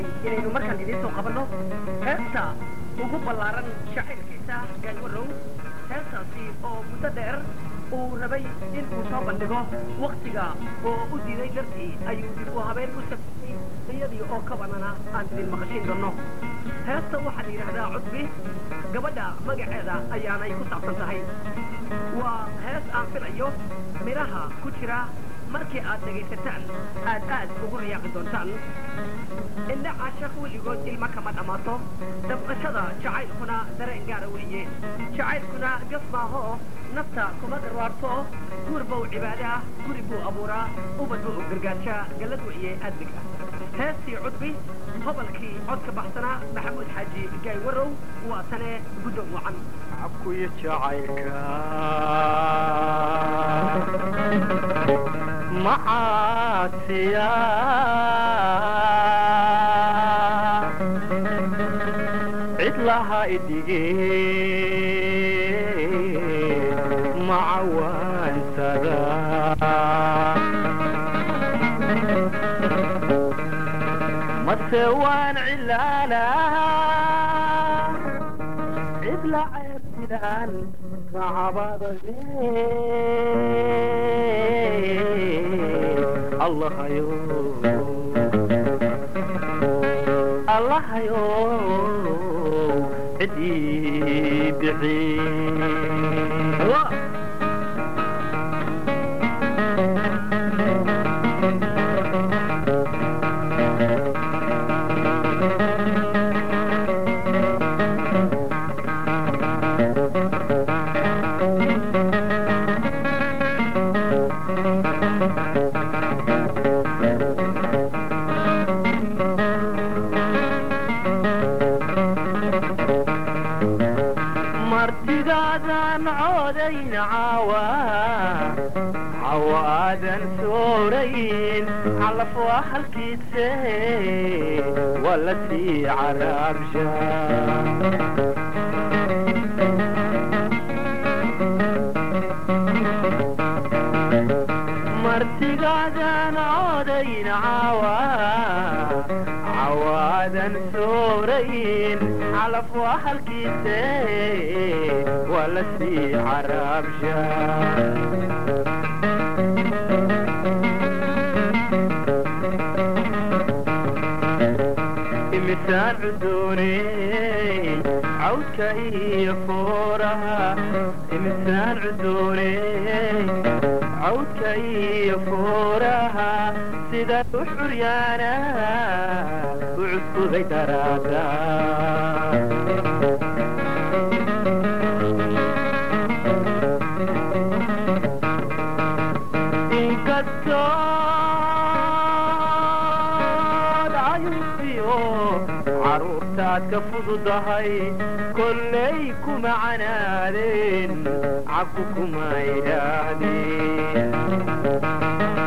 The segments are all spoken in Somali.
inaynu markaan idiin soo qabanno heesta ugu ballaaran shacaylkiisa gaanwarow heestaasi oo muddo dheer uu rabay in uu soo bandhigo waktiga oo u diiday dartii ayuu dib u habeen u sabtay iyadii oo ka banana aan idin maqashiin doonno heesta waxaa la yidhaahdaa cudbi gabadha magaceeda ayaanay ku saabsan tahay waa hees aan filayo midhaha ku jira markii aad dhegaysataan aad aad ugu riyaaqi doontaan indha caashaq weligood ilma kama dhammaato dabqashada jacaylkuna dareen gaara weeye jacaylkuna gaf maahoo nafta kuma garwaarto guur bow cibaadaha guri buu abuuraa ubad buu gargaajaa gallad weeye admiga heestii cudbi hobalkii codka baxsanaa maxamuud xaaji gaay warow waa tane guddoon wacan cabkuyo jacaylka macaasiya cid laha idige macawaansada mase waan cilaala cid la ceebsidaan kacabadade allahayo allahayo cid ii bixi martigaadan coodayn caawa cawa aadan soorayn calaf waa halkiise waa la sii caraabsha martigaadan coodayn caawa cawaadan soorayn calaf waa halkiise waa la sii caraabsha imisaan cudooney cawdka iyo fooraha imisaan cudooney cawdka iyo fooraha sida u xuryaana u cuskuday daraada inkastood cayufiyo caruurtaad ka fududahay kollay kuma canaadeen cabku kuma idhaahdeen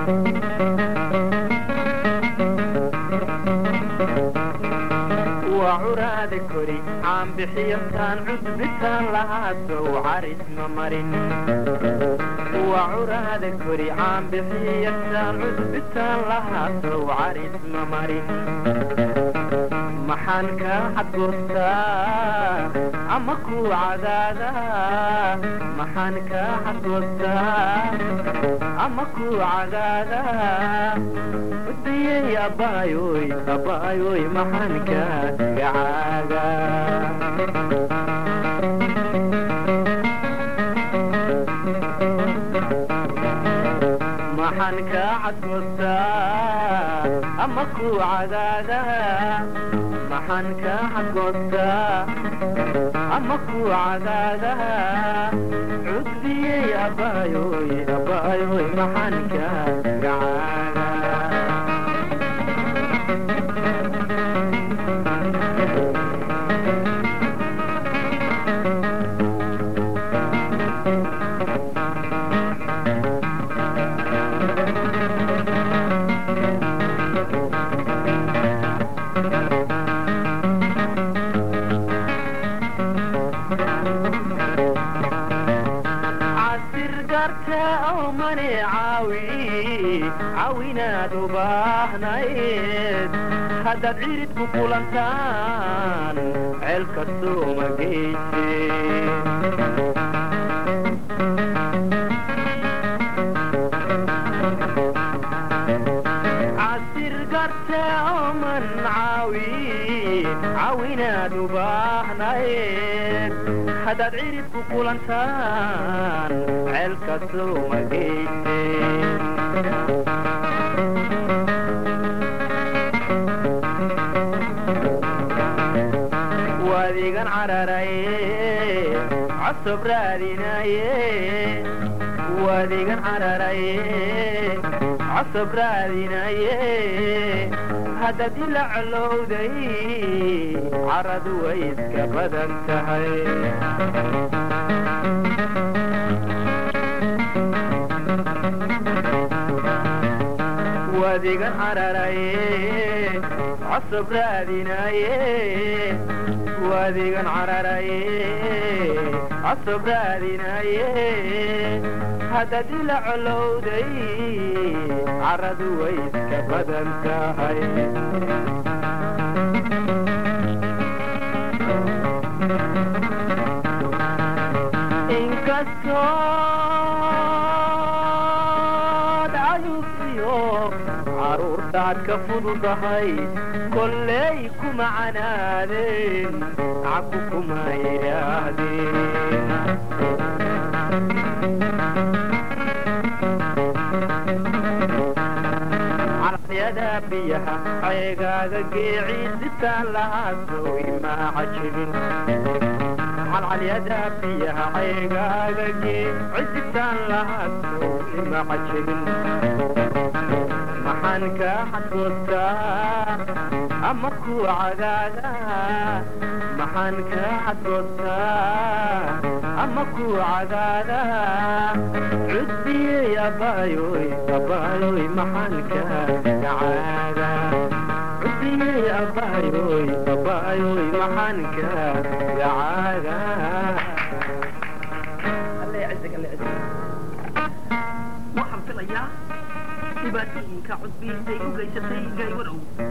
waa curaada kori caanbixiyastaan cudbitaan lahaasow caris ma marin waa curaada kori caanbixiyastaan cudbitaan lahaasow caris ma marin maxaan kaa xadgoostaa ama ku cadaada maxaan kaa xadgoostaa ama ku cadaada udayey abbaayoy abbaayoy maxaan kaa gacaaga maxaan kaa xadgoostaa ama ku cadaada maxaan kaa xadgoostaa ama ku cadaada cudbiyey abbaayoy abbaayoy maxaan kaa gacaaga casir garte oo mane caawi caawinaad u baahnayd haddaad cirid ku kulantaan ceel kastooma geyse casir garte oman caawi caawinaad u baahnayd haddaad cirid ku kulantaan ceel kastooma geyse waadigan cararaye cosob raadinaye waadigan cararaye cosob raadinaye haddaad ila colowday caradu way iska badan tahay waadigan cararaye cosob raadinaye waadigan cararaye cosob raadinaye haddaad ila colowday caradu way iska badan tahay inkastood ayusiyo caruurtaad ka fududahay kolley kuma canaadeen caku kuma yidhaahdeen caladyada biyaha ceegaaga geeciisitaan lahaasow imaa cajibin calcalyada biyaha ceegaaga geeciisitaan lahaasow imaa cajibin maxaan kaa xadgoostaa ama ku cagaaga maxaan kaa xadgoostaa ama ku cagaaga cudbiyey abaayoy abaayoy maxaan kaa gacaaga cudbiyey abaayoy abaayoy maxaan kaa gacaaga alle yacizak alle yacizak waxaan filayaa dhibaatooyinka cudbiintay u geysatay gaaywarow